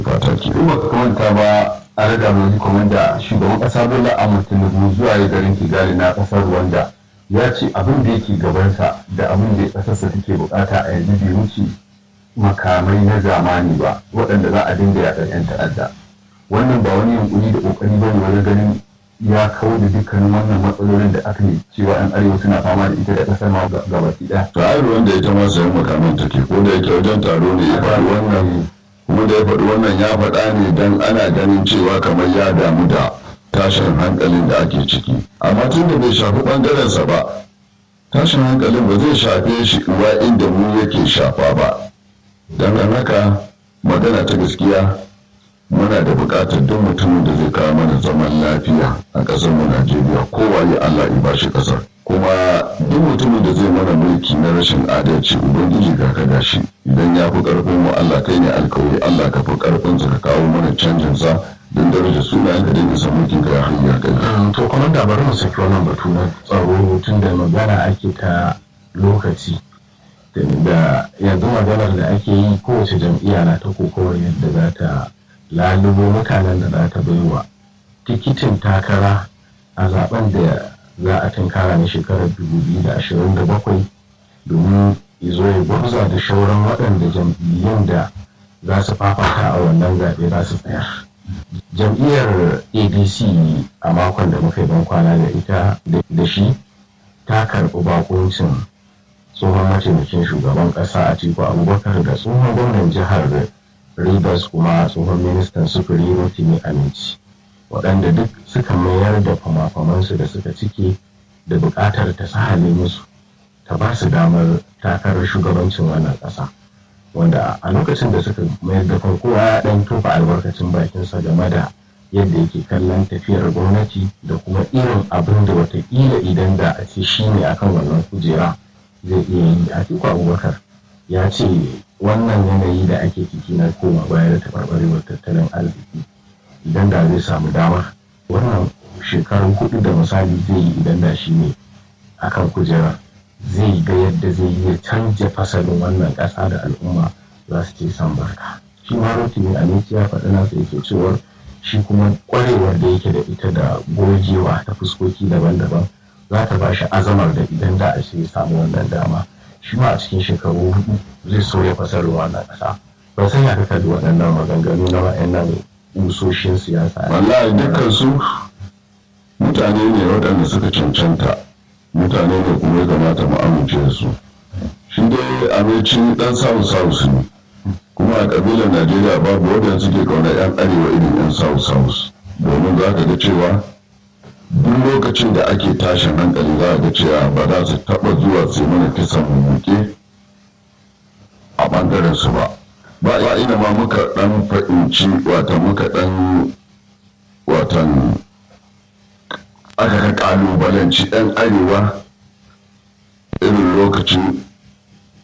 fata ke in baka manta ba a rada mai komanda shugaban kasa bola ahmad tinubu zuwa ya garin kigali na kasar rwanda ya ce abin da yake gabansa da abin da kasarsa take bukata a yanzu bai wuce makamai na zamani ba waɗanda za a dinga yaƙar 'yan ta'adda wannan ba wani yunkuri da ƙoƙari ba ne wajen ganin ya kawo da dukkanin wannan matsalolin da aka yi cewa 'yan arewa suna fama da ita da ƙasar ma gabaki ɗaya. to ai wanda ita ma sayan makaman take ko da yake wajen taro ne ya faɗi wannan kuma da ya faɗi wannan ya faɗa ne don ana ganin cewa kamar ya damu da tashin hankalin da ake ciki amma tun da bai shafi ɓangarensa ba tashin hankalin ba zai shafe shi uwa inda mu yake shafa ba don haka magana ta gaskiya muna da buƙatar duk mutumin da zai kawo mana zaman lafiya a ƙasar mu Najeriya kowaye Allah ya bashi ƙasar kuma duk mutumin da zai mana mulki na rashin adalci ubangiji ga ka gashi idan ya fi ƙarfin mu Allah kai ne alkawari Allah ka fi ƙarfin ka kawo mana canjin sa don daraja sunayen ka dinga san mulkin ka ya hanyar kai to kuma da bari mu saki wannan batu na tsaro tun da magana ake ta lokaci da yanzu maganar da ake yi kowace jam'iyya na ta kokowar yadda za ta lalubo mutanen da za ta baiwa tikitin takara a zaben da za a tunkara na shekarar 2027 domin izo ya gwarza da shauran waɗanda jam'iyyun da za su fafata a wannan zaɓe za su tsaya jam'iyyar adc a makon da muka yi ban kwana da ita da shi ta karɓi bakuncin tsohon mataimakin shugaban ƙasa a tiku abubakar da tsohon gwamnan jihar Rivers kuma tsohon ministan sufuri Rotimi Aminci waɗanda duk suka mayar da fama-famansu da suka cike da buƙatar ta sahale musu ta ba su damar takarar shugabancin wannan ƙasa wanda a lokacin da suka mayar da farko ya ɗan tofa albarkacin bakinsa game da yadda yake kallon tafiyar gwamnati da kuma irin abin da watakila idan da a ce shi ne akan wannan kujera zai iya yi a tiku abubakar ya ce wannan yanayi da ake ciki na koma baya da taɓarɓarewar tattalin arziki idan da zai samu dama wannan shekaru hudu da misali zai yi idan da shi ne akan kujera zai ga yadda zai iya canja fasalin wannan ƙasa da al'umma za su ce san barka shi ma rotimi aminci ya faɗi nasa yake cewar shi kuma ƙwarewar da yake da ita da gogewa ta fuskoki daban-daban za ta ba shi azamar da idan da a ce samu wannan dama shi ma a cikin shekaru hudu zai so ya fasar wannan ƙasa ba san ya kaka da waɗannan maganganu na wa'annan usoshin siyasa wallahi dukkan su mutane ne waɗanda suka cancanta mutane ne kuma ya kamata mu amince da su shi dai abinci dan samu south ne kuma a ƙabilar najeriya babu waɗanda suke kauna yan arewa irin yan south south domin za ka ga cewa duk lokacin da ake tashin hankali za ga cewa ba za su taɓa zuwa su mana kisan mummuke a ɓangaren su ba ba ina ma muka ɗan fahimci wata muka ɗan watan aka ka ƙalubalanci ɗan arewa irin lokacin